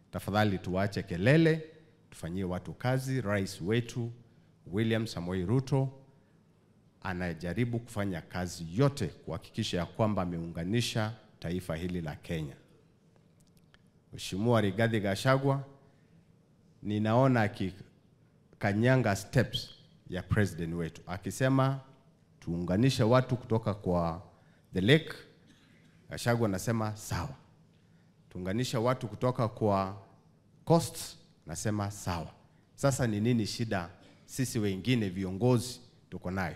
Tafadhali tuache kelele, tufanyie watu kazi. Rais wetu William Samoei Ruto anajaribu kufanya kazi yote kuhakikisha ya kwamba ameunganisha taifa hili la Kenya. Mheshimiwa Rigathi Gachagua ninaona akikanyanga steps ya president wetu akisema tuunganishe watu kutoka kwa the lake. Gachagua anasema sawa. Tuunganishe watu kutoka kwa coast, nasema sawa. Sasa ni nini shida sisi wengine viongozi tuko nayo?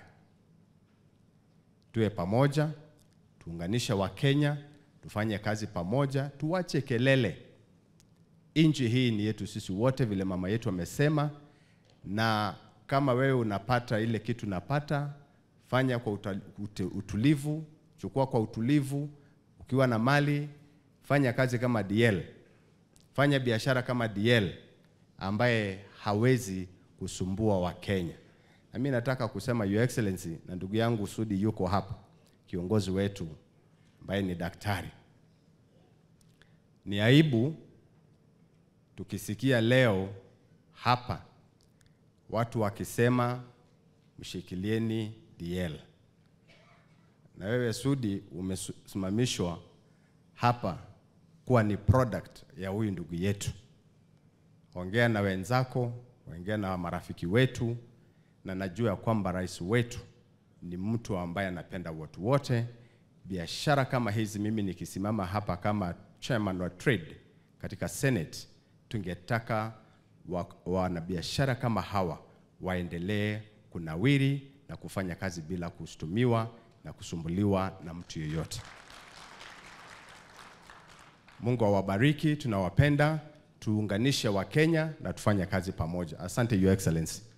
Tuwe pamoja, tuunganishe Wakenya, tufanye kazi pamoja, tuwache kelele. Nchi hii ni yetu sisi wote, vile mama yetu amesema, na kama wewe unapata ile kitu unapata, fanya kwa uta- ute- utulivu, chukua kwa utulivu. Ukiwa na mali, fanya kazi kama DL, fanya biashara kama DL ambaye hawezi kusumbua Wakenya. Na mimi nataka kusema Your Excellency, na ndugu yangu Sudi yuko hapa, kiongozi wetu ambaye ni daktari. Ni aibu tukisikia leo hapa watu wakisema mshikilieni DL, na wewe Sudi umesimamishwa hapa kuwa ni product ya huyu ndugu yetu. Ongea na wenzako, ongea na marafiki wetu, na najua ya kwamba rais wetu ni mtu ambaye anapenda watu wote. Biashara kama hizi, mimi nikisimama hapa kama chairman wa trade katika Senate, tungetaka wa- wanabiashara kama hawa waendelee kunawiri na kufanya kazi bila kushtumiwa na kusumbuliwa na mtu yeyote. Mungu awabariki, tunawapenda, tuunganishe Wakenya na tufanye kazi pamoja. Asante Your Excellency.